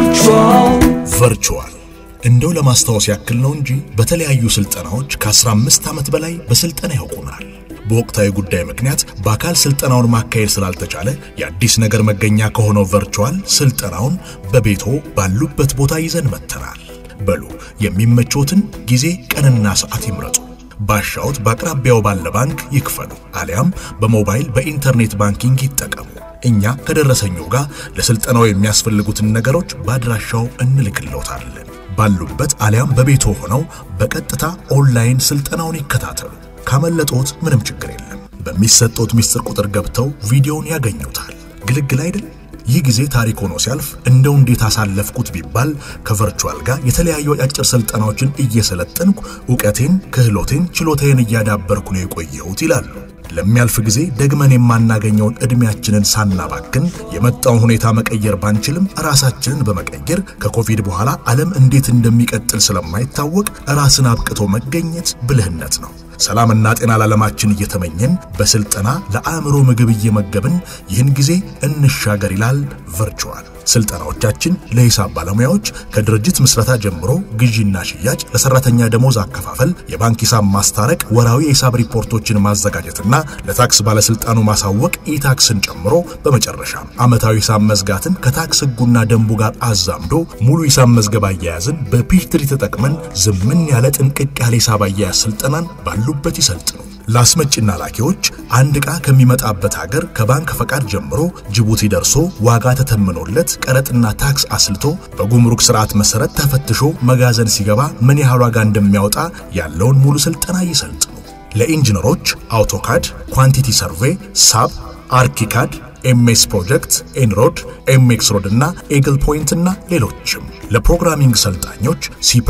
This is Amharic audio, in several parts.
ቨርቹዋል እንደው ለማስታወስ ያክል ነው እንጂ በተለያዩ ስልጠናዎች ከ15 ዓመት በላይ በስልጠና ያውቁናል። በወቅታዊ ጉዳይ ምክንያት በአካል ስልጠናውን ማካሄድ ስላልተቻለ የአዲስ ነገር መገኛ ከሆነው ቨርቹዋል ስልጠናውን በቤቶ ባሉበት ቦታ ይዘን መጥተናል። በሉ የሚመቾትን ጊዜ ቀንና ሰዓት ይምረጡ። ባሻውት በአቅራቢያው ባለ ባንክ ይክፈሉ፣ አሊያም በሞባይል በኢንተርኔት ባንኪንግ ይጠቀሙ። እኛ ከደረሰኙ ጋር ለስልጠናው የሚያስፈልጉትን ነገሮች በአድራሻው እንልክልዎታለን። ባሉበት አሊያም በቤቶ ሆነው በቀጥታ ኦንላይን ስልጠናውን ይከታተሉ። ካመለጦት ምንም ችግር የለም። በሚሰጡት ሚስጥር ቁጥር ገብተው ቪዲዮውን ያገኙታል። ግልግል አይደል? ይህ ጊዜ ታሪክ ሆኖ ሲያልፍ እንደው እንዴት አሳለፍኩት ቢባል ከቨርቹዋል ጋር የተለያዩ አጫጭር ስልጠናዎችን እየሰለጠንኩ እውቀቴን፣ ክህሎቴን፣ ችሎታዬን እያዳበርኩ ነው የቆየሁት ይላሉ። ለሚያልፍ ጊዜ ደግመን የማናገኘውን ዕድሜያችንን ሳናባክን የመጣውን ሁኔታ መቀየር ባንችልም ራሳችንን በመቀየር ከኮቪድ በኋላ ዓለም እንዴት እንደሚቀጥል ስለማይታወቅ ራስን አብቅቶ መገኘት ብልህነት ነው። ሰላምና ጤና ለዓለማችን እየተመኘን በስልጠና ለአእምሮ ምግብ እየመገብን ይህን ጊዜ እንሻገር ይላል ቨርቹዋል። ስልጠናዎቻችን ለሂሳብ ባለሙያዎች ከድርጅት ምስረታ ጀምሮ ግዢና ሽያጭ፣ ለሰራተኛ ደሞዝ አከፋፈል፣ የባንክ ሂሳብ ማስታረቅ፣ ወራዊ የሂሳብ ሪፖርቶችን ማዘጋጀትና ለታክስ ባለስልጣኑ ማሳወቅ ኢታክስን ጨምሮ በመጨረሻም ዓመታዊ ሂሳብ መዝጋትን ከታክስ ሕጉና ደንቡ ጋር አዛምዶ ሙሉ ሂሳብ መዝገብ አያያዝን በፒችትሪ ተጠቅመን ዝምን ያለ ጥንቅቅ ያለ ሂሳብ አያያዝ ስልጠናን ባሉበት ይሰልጥኑ። ለአስመጪና ላኪዎች አንድ ዕቃ ከሚመጣበት ሀገር ከባንክ ፈቃድ ጀምሮ ጅቡቲ ደርሶ ዋጋ ተተምኖለት ቀረጥና ታክስ አስልቶ በጉምሩክ ስርዓት መሰረት ተፈትሾ መጋዘን ሲገባ ምን ያህል ዋጋ እንደሚያወጣ ያለውን ሙሉ ስልጠና ይሰልጥኑ። ለኢንጂነሮች አውቶካድ፣ ኳንቲቲ ሰርቬይ፣ ሳብ፣ አርኪካድ ኤምኤስ ፕሮጀክት፣ ኤንሮድ፣ ኤምኤክስ ሮድ እና ኤግል ፖይንት እና ሌሎችም። ለፕሮግራሚንግ ሰልጣኞች ሲ++፣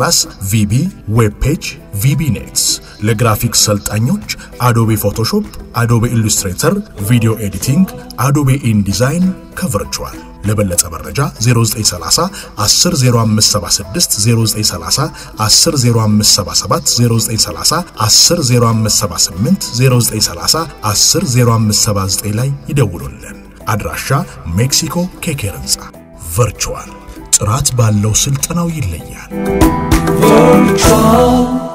ቪቢ፣ ዌብ ፔጅ፣ ቪቢ ኔትስ። ለግራፊክስ ሰልጣኞች አዶቤ ፎቶሾፕ፣ አዶቤ ኢሉስትሬተር፣ ቪዲዮ ኤዲቲንግ፣ አዶቤ ኢንዲዛይን ከቨርቹዋል። ለበለጠ መረጃ 0930 100576 0930 100577 0930 100578 0930 100579 ላይ ይደውሉልን። አድራሻ ሜክሲኮ ኬኬር ህንፃ። ቨርቹዋል ጥራት ባለው ስልጠናው ይለያል።